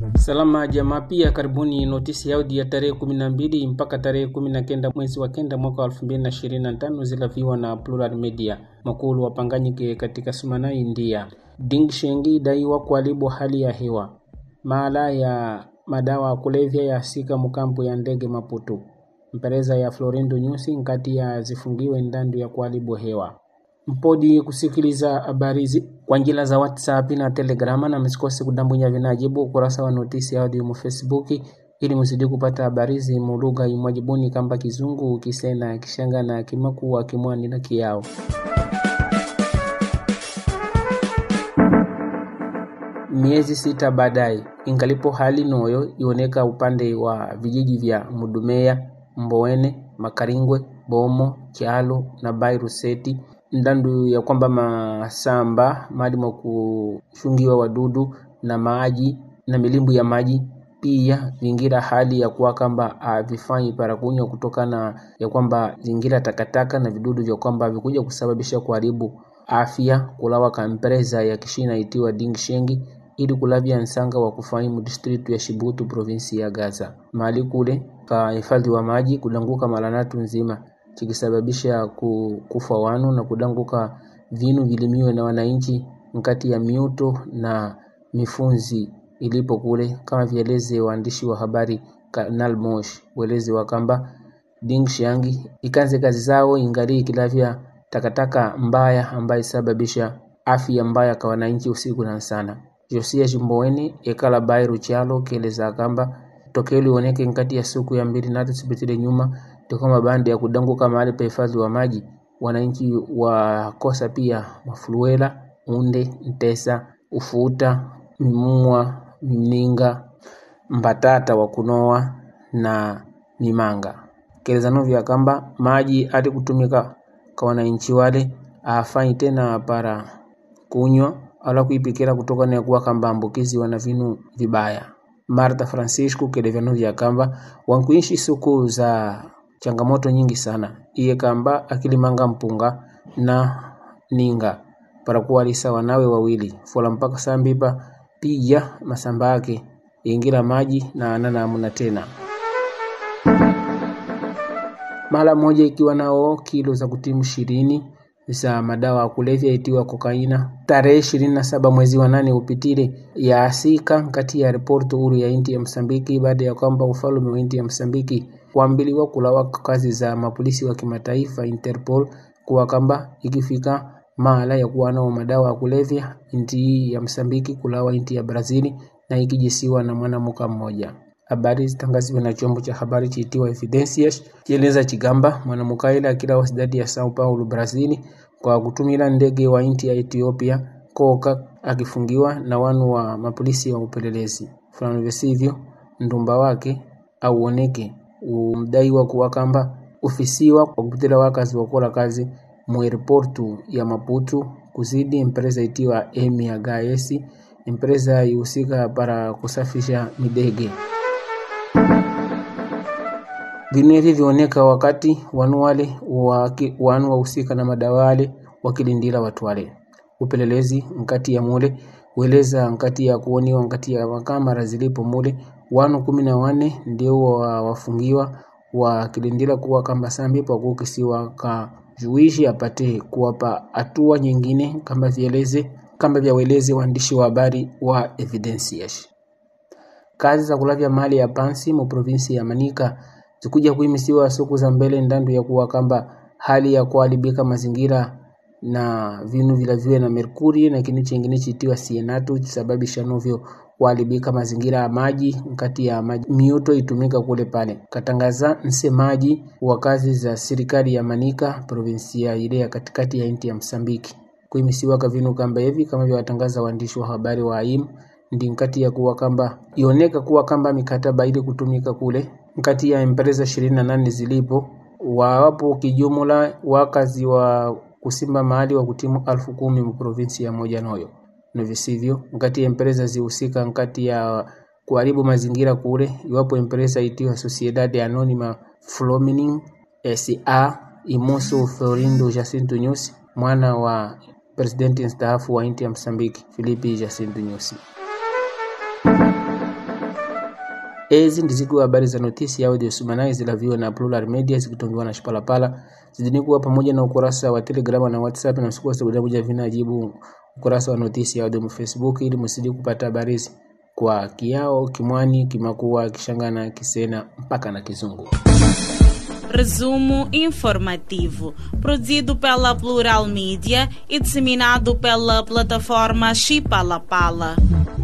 Salama jamaa, pia karibuni notisi ya audio ya tarehe kumi na mbili mpaka tarehe kumi na kenda mwezi wa kenda mwaka wa elfu mbili na ishirini na tano zilaviwa na Plural Media. Makulu wapanganyike katika sumana India. Ding Shengi daiwa kuharibu hali ya hewa. Maala ya madawa ya kulevya yasika mkampu ya ndege Maputo. Mpereza ya Florindo Nyusi nkati ya zifungiwe ndandu ya kuharibu hewa mpodi kusikiliza habari hizi kwa njila za WhatsApp na Telegrama, na msikose kudambunya vinajibu ukurasa wa notisi audio mu Facebook ili mzidi kupata habari hizi mu lugha imwajibuni kamba Kizungu, Kisena, Kishanga na Kimakuwa, Kimwani na Kiao. Miezi sita baadaye, ingalipo hali noyo ioneka upande wa vijiji vya Mudumeya, Mboweni, Makaringwe, Bomo, Kyalo na Bairu Seti ndandu ya kwamba masamba mali mwa kushungiwa wadudu na maji na milimbu ya maji pia vingira hali ya kuwa kwamba havifanyi para kunywa kutokana ya kwamba zingira takataka na vidudu vya kwamba vikuja kusababisha kuharibu afya kulawa kampreza ya kishina itiwa Ding Shengi ili kulavya nsanga wa kufahimu distritu ya Shibutu provinsi ya Gaza mali kule ka hifadhi wa maji kudanguka malanatu nzima chikisababisha kufa wanu na kudanguka vinu vilimiwe na wananchi nkati ya miuto na mifunzi ilipo kule, kama vieleze waandishi wa habari Kanal Mosh weleze wakamba Ding Shangi ikanze kazi zao ingali ikilavya takataka mbaya ambayo isababisha afya mbaya kwa wananchi usiku na sana. Josia Jimboweni ekala Bairu Chalo keleza kamba tokeo lioneke nkati ya suku ya mbili natu sibitile nyuma toka mabande ya kudanguka mahali pa hifadhi wa maji, wananchi wakosa pia mafuluela, unde, ntesa, ufuta, mimua, mninga, mbatata wa kunoa na mimanga. Kelezano vya kamba maji ati kutumika kwa wananchi wale afanyi tena para kunywa ala kuipikira kutoka na kuwa kamba ambukizi wana vinu vibaya. Marta Francisco kelevyano vya kamba wankuishi suku za changamoto nyingi sana iye kamba akilimanga mpunga na ninga para kuwalisa wanawe wawili fola mpaka sambipa pija masamba yake ingira maji na anana amuna tena mara moja ikiwa nao kilo za kutimu ishirini za madawa ya kulevya itiwa kokaina tarehe ishirini na saba mwezi wa nane upitile ya asika kati ya ripoti huru ya inti ya Msambiki baada ya kwamba ufalume wa inti ya Msambiki kuambiliwa kulawa kazi za mapolisi wa kimataifa Interpol kuwa kamba ikifika mahala ya kuwa nao madawa ya kulevya inti ya Msambiki kulawa inti ya Brazili na ikijisiwa na mwanamuka mmoja. Habari zitangaziwa na chombo cha habari chiitiwa Evidencias chieleza chigamba mwanamuka ile akila wasidadi ya Sao Paulo Brazili kwa kutumila ndege wa inti ya Ethiopia koka akifungiwa na wanu wa mapolisi wa upelelezi fulani visivyo ndumba wake auoneke umdaiwa kuwa kamba ufisiwa kwa kupitila wakazi wakola kazi mu airportu ya Maputo kuzidi empresa itiwa Emia Gas empresa ihusika para kusafisha midege vinevi vioneka wakati wanu wale wanu wahusika na madawa wale wakilindila watu wale upelelezi nkati ya mule weleza nkati ya kuoniwa nkati ya makamera zilipo mule wanu kumi na wane ndio wafungiwa wakilindila kuwa kamba sambi pakukisiwa ka juishi apate kuwapa hatua nyingine kama vieleze kama vyaweleze waandishi wa habari wa Evidencias. Kazi za kulavya mali ya pansi mu provinsi ya Manika zikuja kuimisiwa siku za mbele ndandu ya kuwa kamba hali ya kuharibika mazingira na vinu vilaviwe na merkuri na kinu chengine chitiwa sienatu chisababisha novyo kuharibika mazingira ya maji nkati ya maji miuto itumika kule pale katangaza msemaji wa kazi za serikali ya Manika provinsia ile ya katikati ya inti ya Msambiki kuimisiwa kavinu kamba hivi kama vya watangaza waandishi wa habari wa AIM ndi nkati ya kuwa kamba ioneka kuwa kamba mikataba ili kutumika kule nkati ya empresa ishirini na nane zilipo wawapo kijumla wakazi wa kusimba mahali wa kutimu alfu kumi mu provinsi ya moja noyo na visivyo nkati ya empresa zihusika nkati ya kuharibu mazingira kule iwapo empresa itiwa Sociedade Anonima Flumining SA Imoso Florindo Jacinto Nyusi mwana wa presidenti mstaafu wa inti ya Msambiki Filipi Jacinto Nyusi. ezi ndizikuwa habari za notisi ya audio sumanai zilaviwa na Plural Media zikitongiwa na Shipalapala zidini kuwa pamoja na ukurasa wa Telegram na WhatsApp na msikuwa sababu moja vinajibu ukurasa wa notisi ya audio mu Facebook ili msidi kupata habari hizi kwa Kiao, Kimwani, Kimakua, Kishangana, Kisena mpaka na Kizungu. Resumo informativo, produzido pela Plural Mídia e disseminado pela plataforma Chipalapala.